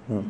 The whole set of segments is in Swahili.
نعم.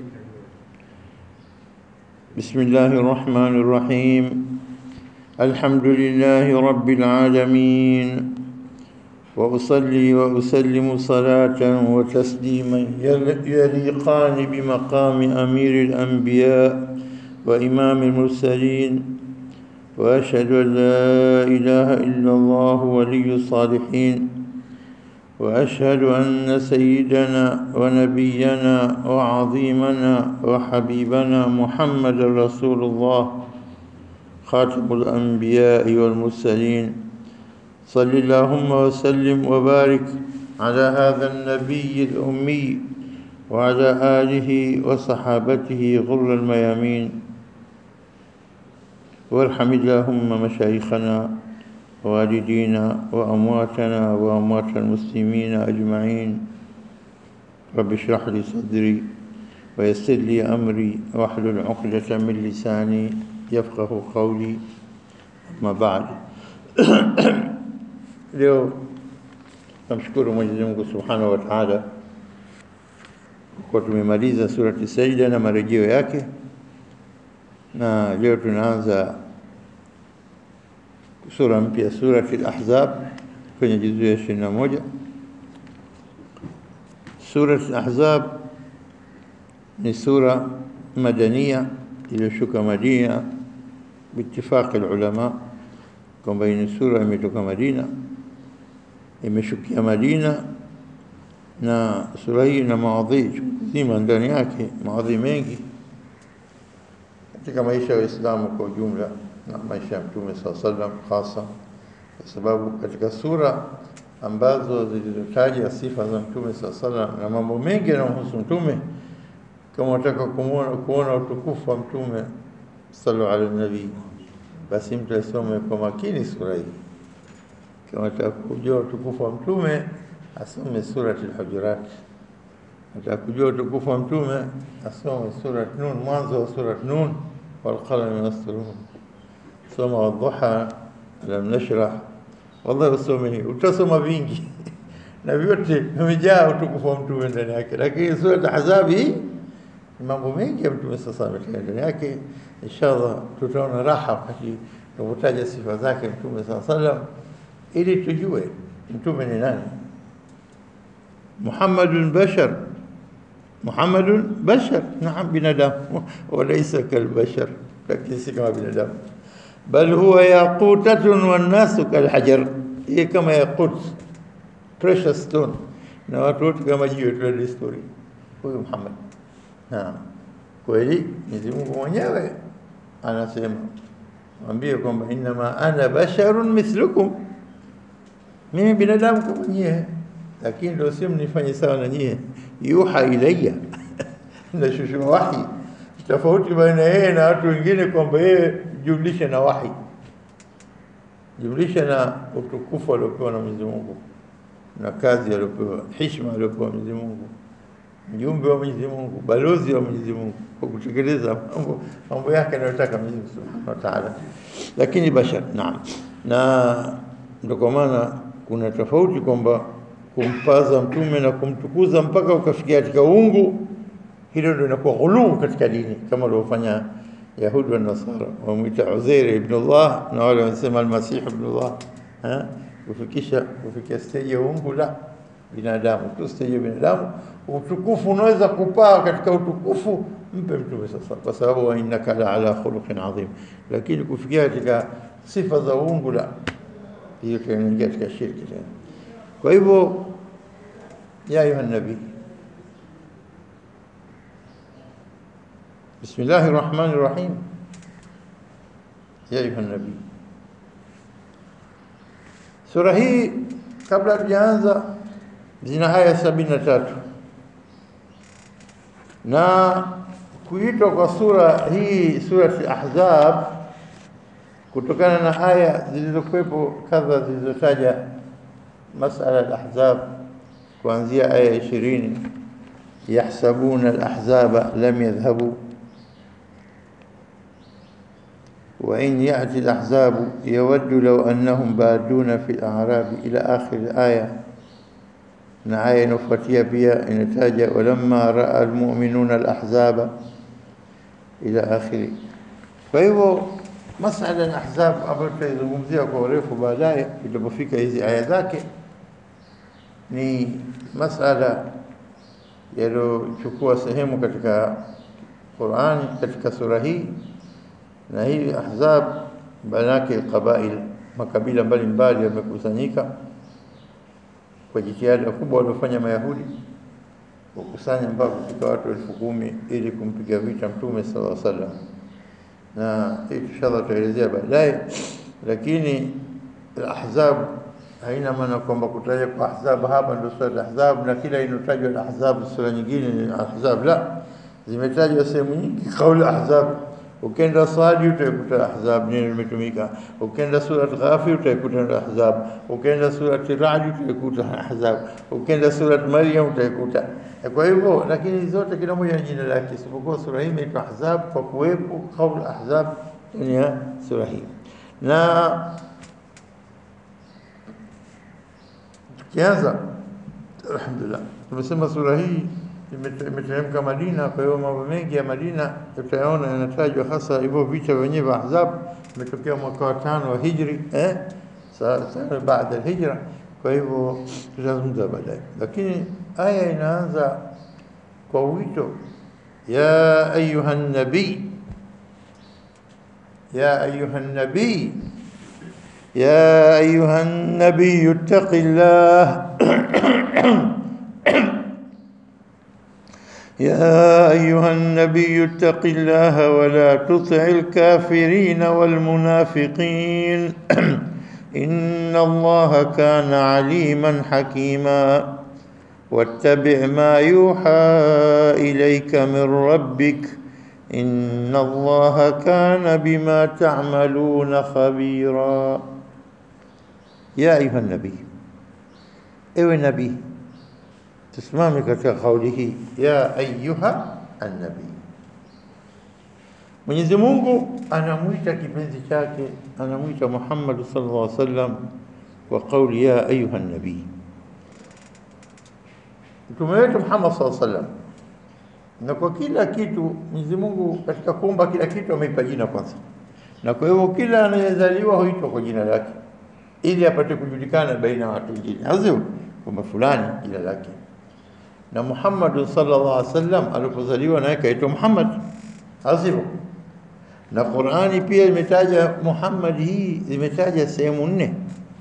بسم الله الرحمن الرحيم الحمد لله رب العالمين وأصلي وأسلم صلاة وتسليما يل- يليقان بمقام أمير الأنبياء وإمام المرسلين وأشهد أن لا إله إلا الله ولي الصالحين وأشهد أن سيدنا ونبينا وعظيمنا وحبيبنا محمد رسول الله خاتم الأنبياء والمرسلين صل اللهم وسلم وبارك على هذا النبي الأمي وعلى آله وصحابته غر الميامين وارحم اللهم مشايخنا والدينا وأمواتنا وأموات المسلمين أجمعين رب اشرح لي صدري ويسر لي أمري واحلل عقدة من لساني يفقه قولي أما بعد leo namshukuru Mwenyezi Mungu Subhanahu wa Ta'ala kwa tumemaliza surati Sajda na marejeo yake, na leo tunaanza sura mpya, surati Al-Ahzab kwenye juzuu ya ishirini na moja. Surati Al-Ahzab ni sura madania iliyoshuka Madina biitifaqi ulama kwamba hii ni sura imetoka Madina, imeshukia Madina, na sura hii ina maadhi zima ndani yake, maadhi mengi katika maisha ya Waislamu kwa ujumla na maisha ya Mtume saa sallam hasa, kwa sababu katika sura ambazo zilizotaja sifa za Mtume saa sallam na mambo mengi yanayomhusu Mtume, kama unataka kumuona kuona utukufu wa Mtume sallallahu alaihi nabii basi mtu asome kwa makini sura hii. Kama ataka kujua utukufu wa mtume asome surati al-Hujurat. Ataka kujua utukufu wa mtume asome surat Nun, mwanzo wa surat Nun, wal qalami yasturun, soma wadhuha, alam nashrah. Wallahi usome hii, utasoma vingi na vyote vimejaa utukufu wa mtume ndani yake, lakini surat Ahzab hii ni mambo mengi ya mtume sasa ametia ndani yake. Inshallah tutaona raha wakati tunapotaja sifa zake mtume saa sallam, ili tujue mtume ni nani. Muhammadun bashar, Muhammadun bashar, naam, binadamu walaysa kalbashar, lakini si kama binadamu, bal huwa yaqutatun wannasu kalhajar, yeye kama yaqut, precious stone, na watu wote kama jiwe tu la desturi. Huyu Muhammad Naam, kweli Mwenyezi Mungu mwenyewe anasema, mwambie kwamba innama ana basharun mithlukum, mimi binadamu kama nyie, lakini ndio sio mnifanye sawa na nyie. Yuha ilayya, nashushua wahi, tofauti baina yeye na watu wengine, kwamba yeye jumlisha na wahi, jumlisha na utukufu aliopewa na Mwenyezi Mungu na kazi aliopewa, heshima aliopewa Mwenyezi Mungu mjumbe wa Mwenyezi Mungu, balozi wa Mwenyezi Mungu kwa kutekeleza mambo mambo yake anayotaka Mwenyezi Mungu Subhanahu wa Ta'ala, lakini bashar. Naam, na ndio kwa maana kuna tofauti kwamba kumpaza mtume na kumtukuza mpaka ukafikia katika uungu, hilo ndio inakuwa ghuluu katika dini, kama waliofanya Yahudi wa Nasara, wamwita Uzair ibn Allah na wale wanasema Almasih ibn Allah, eh, kufikisha kufikia stage ya uungu la binadamu tu, stage ya binadamu utukufu unaweza kupaa katika utukufu, mpe mtume sasa, kwa sababu wa innaka la ala khuluqin adhim. Lakini kufikia katika sifa za uungu, la hiyo tunaingia katika shirki tena. Kwa hivyo, ya ayuha nabii, bismillahi rahmani rahim, ya ayuha nabii. Sura hii kabla hatujaanza zina aya sabini na tatu na kuitwa kwa sura hii surati Ahzab kutokana na aya zilizokuwepo kadha zilizotaja masala al-ahzab kuanzia aya ishirini yahsabuna al-ahzaba lam yadhhabu وإن يأتي الأحزاب يود لو أنهم بادون في الأعراب إلى آخر الآية na aya inayofuatia pia inataja walamma raa almu'minuna alahzaba ila akhiri. Kwa hivyo masala ya ahzab ambayo tutaizungumzia kwa urefu baadaye itapofika hizi aya zake, ni masala yaliyochukua sehemu katika Qur'ani katika sura hii, na hii ahzab maana yake qabail, makabila mbalimbali yamekusanyika kwa jitihada kubwa waliofanya Mayahudi kukusanya mpaka kufika watu elfu kumi ili kumpiga vita Mtume sallallahu alaihi wasallam, na hii inshallah tutaelezea baadaye. Lakini al-ahzab haina maana kwamba kutaja kwa ahzab hapa ndio sura al-ahzab, na kila inotajwa al-ahzab sura nyingine ni ahzab. La, zimetajwa sehemu nyingi kauli ahzab Ukenda Sadi utaikuta ahzab neno limetumika. Ukenda surat Ghafir utaikuta ahzab. Ukenda surat Ra'd utaikuta ahzab. Ukenda surat Maryam utaikuta. Kwa hivyo, lakini zote kila moja na jina lake, isipokuwa sura hii imeitwa ahzab kwa kuwepo kauli ahzab ndani ya sura hii. Na tukianza, alhamdulillah, tumesema sura hii imeteremka Madina. Kwa hiyo mambo mengi ya Madina tutayaona yanatajwa, hasa hivyo vita vyenyewe vya Ahzab vimetokea mwaka wa tano wa hijri, eh, sana baada ya hijra. Kwa hivyo tutazungumza baadaye, lakini aya inaanza kwa wito, ya ayuha nabii, ya ayuha nabii, ya ayuha nabii ittaqillah يا أيها النبي اتق الله ولا تطع الكافرين والمنافقين إن الله كان عليما حكيما واتبع ما يوحى إليك من ربك إن الله كان بما تعملون خبيرا يا أيها النبي أيها النبي tusimame katika kauli hii ya ayuha annabii. Mwenyezi Mungu anamwita kipenzi chake, anamwita Muhammad sallallahu alaihi wasallam kwa kauli ya ayuha nabii. Mtume wetu Muhammad sallallahu alaihi wasallam, na kwa kila kitu Mwenyezi Mungu katika kuumba kila kitu ameipa jina kwanza, na kwa hivyo kila anayezaliwa huitwa kwa jina lake ili apate kujulikana baina ya watu wengine, azio kwamba fulani jina lake na Muhammad sallallahu alaihi wasallam alipozaliwa naye kaitwa Muhammad, asivyo? Na Qur'ani pia imetaja Muhammad, hii imetaja sehemu nne,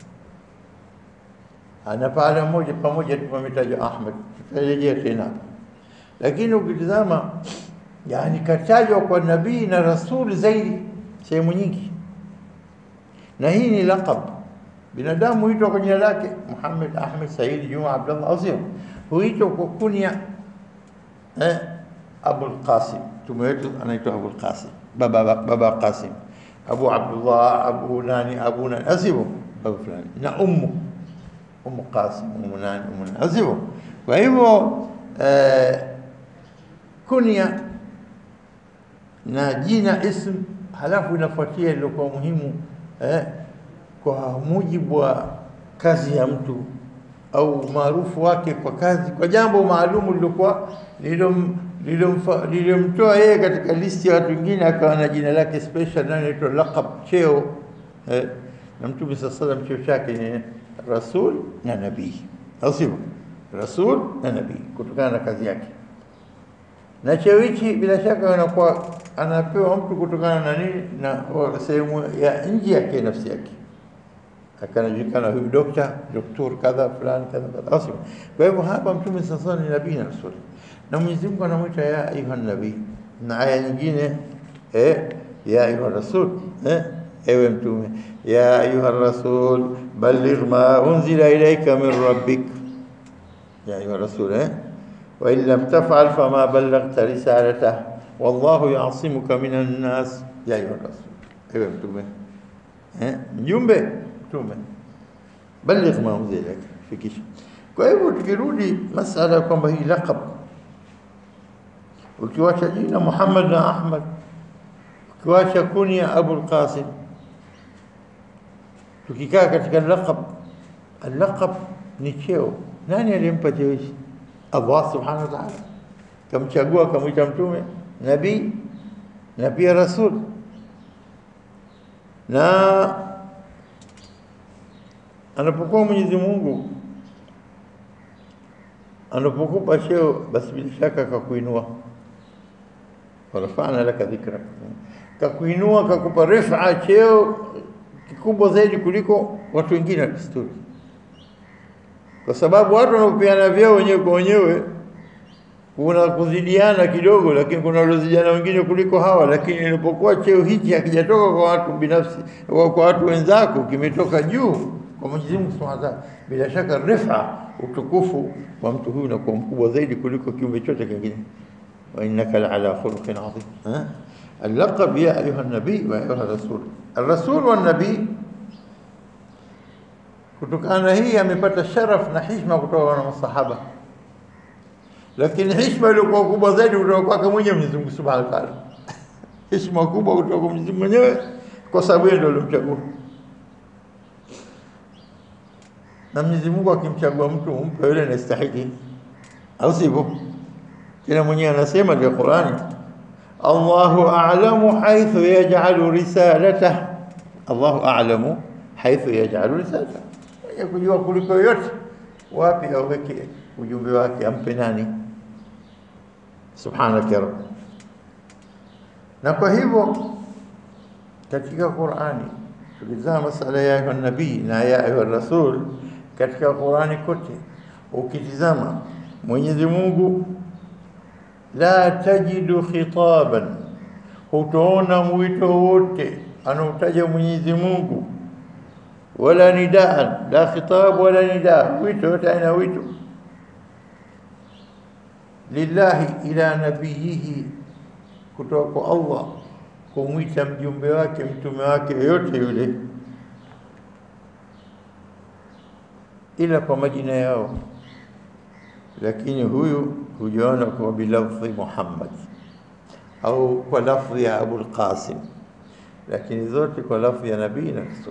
ana pahala moja pamoja tu pametaja Ahmad, tutarejea tena. Lakini ukitizama, yani katajwa kwa nabii na rasul zaidi sehemu nyingi, na hii ni laqab. Binadamu huitwa kwa jina lake Muhammad, Ahmed, Said, Juma, Abdullah, asivyo? huitwa kwa kunia eh, Abul Qasim. Mtume wetu anaitwa Abul Qasim, baba baba Qasim, Abu Abdullah, Abu nani, Abu nani, asivyo baba fulani, na ummu ummu Qasim, ummu nani, ummu nani, asivyo. Kwa hivyo eh, kunia na jina ism, halafu inafuatia iliyokuwa muhimu eh, kwa mujibu wa kazi ya mtu au maarufu wake kwa kazi, kwa jambo maalumu lilokuwa lililomtoa yeye katika listi ya watu wengine, akawa na jina lake special, na inaitwa laqab, cheo eh. Na Mtume saa salam cheo chake ni rasul na nabii, au sivyo? Rasul na nabii, kutokana na kazi yake. Na cheo hichi bila shaka anakuwa anapewa mtu kutokana na nini, na sehemu ya nje yake nafsi yake akanajulikana huyu dokta doktor kadha fulani kadha kadha, au Kwa hivyo hapa Mtume sasa ni nabii na rasul, na Mwenyezi Mungu anamwita ya ayuha nabii, na aya nyingine eh, ya ayuha rasul eh, ewe Mtume, ya ayuha rasul balligh ma unzila ilayka min rabbik, ya ayuha rasul eh, wa in lam taf'al fama ballaghta risalatahu wallahu ya'simuka minan nas, ya ayuha rasul, ewe Mtume eh, mjumbe mtume baligh ma unzila ilayka, fikisha. Kwa hivyo tukirudi masala ya kwamba hii laqab, ukiwacha jina Muhammad na Ahmad, ukiwacha kunya Abul Qasim, tukikaa katika laqab, laqab ni cheo Nani aliyempa cheo hichi? Allah subhanahu wa ta'ala kamchagua, akamwita mtume, nabii na pia rasul. Na anapokuwa Mwenyezi Mungu anapokupa cheo, basi bila shaka akakuinua, warafana laka dhikra, kakuinua kakupa rifa, cheo kikubwa zaidi kuliko watu wengine wa desturi, kwa sababu watu wanapopeana vyeo wenyewe kwa wenyewe kuna kuzidiana kidogo, lakini kuna waliozidiana wengine kuliko hawa. Lakini ilipokuwa cheo hichi hakijatoka kwa watu binafsi, kwa kwa watu wenzako, kimetoka juu kwa Mwenyezi Mungu Subhanahu wa Ta'ala, bila shaka rifa, utukufu wa mtu huyu unakuwa mkubwa zaidi kuliko kiumbe chote kingine. wa innaka la ala khuluqin adhim. Ha? اللقب يا أيها النبي ويا أيها الرسول الرسول والنبي kutokana hii amepata sharaf na hishma kutoka na masahaba, lakini hishma iliyokuwa kubwa zaidi kutoka kwake mwenyewe Mwenyezi Mungu Subhanahu wa Ta'ala. Hishma kubwa kutoka kwa Mwenyezi Mungu mwenyewe, kwa sababu yeye ndio alimchagua. Na Mwenyezi Mungu akimchagua mtu umpe yule anastahili, au sivyo? Tena mwenyewe anasema katika Qur'ani, Allahu a'lamu haythu yaj'alu risalatahu, Allahu a'lamu haythu yaj'alu risalatahu ya kujua kuliko yote wapi aweke ujumbe wake, ampe nani? Subhanaka ya Rabb. Na kwa hivyo katika Qur'ani tukizama masala ya ayuha nabii na ya ayuha rasul katika Qur'ani kote, ukitizama Mwenyezi Mungu la tajidu khitaban, hutoona mwito wote anautaja Mwenyezi Mungu wala nidaan la khitab wala nidaa, wito yote aina wito lillahi ila nabiyihi, kutoka kwa Allah kumwita mjumbe wake mtume wake yoyote yule, ila kwa majina yao, lakini huyu hujaona kwa bilafdhi Muhammad au kwa lafdhi ya Abul Qasim, lakini zote kwa lafdhi ya nabii na rasul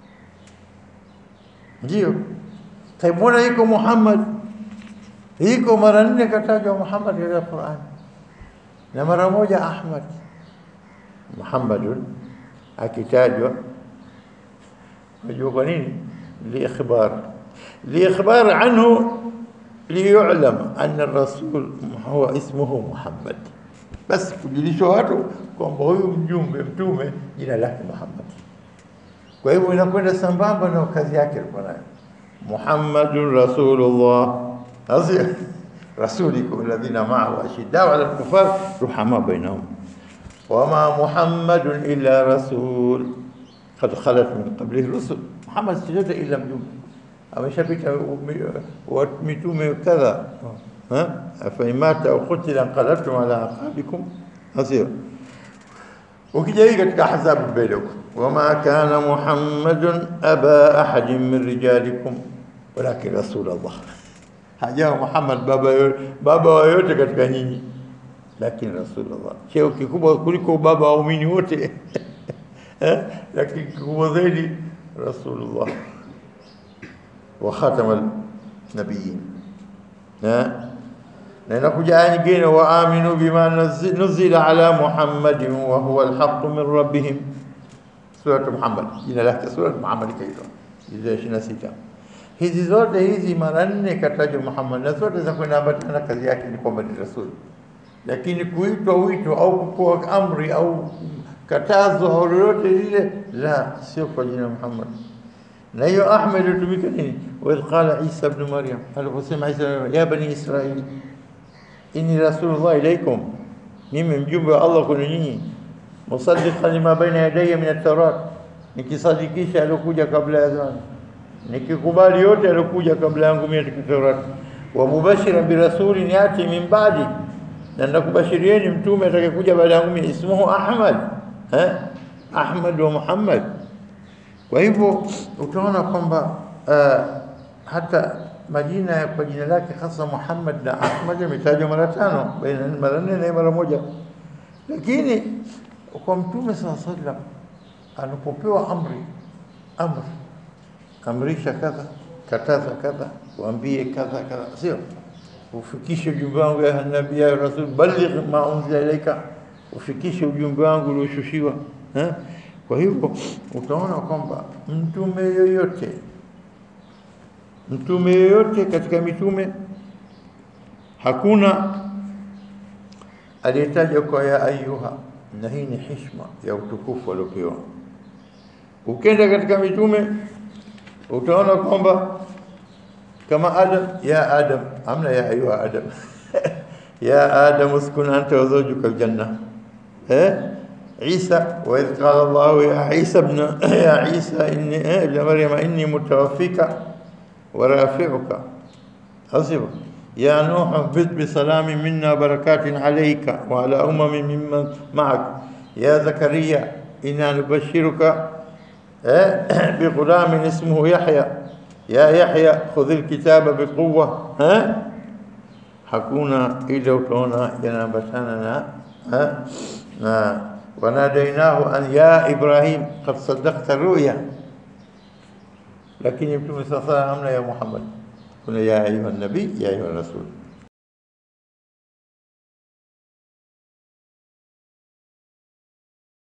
ndio taimwona iko Muhammad, iko mara nne katajwa Muhammad katika Qur'an na mara moja Ahmad. Muhammadun akitajwa, unajua kwa nini? Liikhbar liikhbar anhu liyulam anna rasul huwa ismuhu Muhammad, basi kujulishwa watu kwamba huyu mjumbe mtume jina lake Muhammad. Kwa hivyo inakwenda sambamba na kazi yake alikuwa nayo. Muhammadun Rasulullah, asi rasulikum alladhina ma'ahu ashiddau 'ala al-kuffar ruhama bainahum wama Muhammadun illa rasul qad khalat min qablihi rusul. Muhammad si yote ila mjumbe, ameshapita mitume kadha. Afa imata au qutila inqalabtum ala aqabikum, asio ukija hii katika Ahzab mbele huko wama kana Muhammadun aba ahadin min rijalikum walakin rasulullah, hajawa Muhammad baba baba wa yote katika nyinyi, lakini rasulullah, cheo kikubwa kuliko baba wa waumini wote lakini kikubwa zaidi rasulullah wa khatamal nabiyyin na inakuja aya nyingine, wa aminu bima nuzila ala Muhammadin wa huwa alhaqqu min rabbihim, suratu Muhammad, jina lake suratu Muhammad kaitwa hizo ishirini na sita. Hizi zote hizi mara nne katajwa Muhammad, na zote za kwenda ambatana kazi yake ni kwamba ni rasul, lakini kuitwa wito au kupewa amri au katazo au lolote lile, la, sio kwa jina Muhammad. Na hiyo Ahmed hutumika nini? wa idh qala Isa ibn Maryam, aliposema Isa ya bani Israili inni rasulullah ilaikum, mimi mjumbe wa Allah kwenu nyinyi, musaddiqan lima baina yadayya min at-taurat, nikisadikisha aliokuja kabla ya zamani, nikikubali yote aliokuja kabla yangu mimi katika Taurat, wa mubashiran bi rasulin yati min ba'di, na nakubashirieni mtume atakayekuja baada yangu mimi, ismuhu Ahmad, eh, Ahmad wa Muhammad. Kwa hivyo utaona kwamba uh, hata majina ya kwa jina lake hasa Muhammad na Ahmad yametajwa mara tano, baina mara nne na mara moja. Lakini kwa Mtume sala sallam anapopewa amri, amri amrisha kadha, kataza kadha, waambie kadha kadha, sio ufikishe ujumbe wangu ya nabii ya rasul, balligh ma unzila ilaika, ufikishe ujumbe wangu ulioshushiwa. Eh? Kwa hivyo utaona kwamba mtume yoyote mtume yoyote katika mitume hakuna aliyetaja kwa ya ayuha, na hii ni heshima ya utukufu aliopewa. Ukenda katika mitume utaona kwamba kama Adam, ya Adam, amna ya ayuha Adam ya Adam uskun anta wa zawjuka aljanna eh عيسى وإذ قال الله يا عيسى ابن يا عيسى إني ابن مريم إني متوفيك ورافعك حسبه يا نوح اهبط بسلام منا بركات عليك وعلى أمم ممن معك يا زكريا إنا نبشرك بغلام اسمه يحيى يا يحيى خذ الكتاب بقوة ها hakuna ile utaona yanaambatana na na wanadainahu an ya Ibrahim qad saddaqta ruya, lakini Mtume sasa amna ya Muhammad, kuna ya ayuha nabii ya ayuha rasul